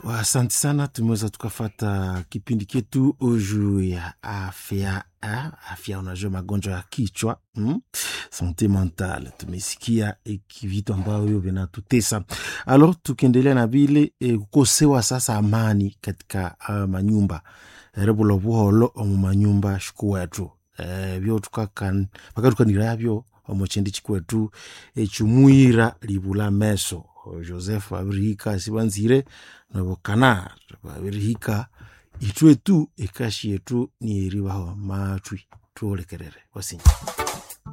Asante sana, tumeweza tukafata kipindi ketu juu ya afya eh? Afya, unajua magonjwa ya kichwa hmm? Sante mentale tumesikia vitu ambavyo vinatutesa. Alors tukiendelea na vile eh, kukosewa sasa amani katika uh, manyumba rebula buholo omu manyumba shikuwetu eh, vyo tukakan pakatukanirabyo omu chindi chikwetu echumwira libula meso joseph abirihika sibanzire nabo kanar babirihika itwe tu ekashi yetu nieribaho matwi tuolekerere wasinyi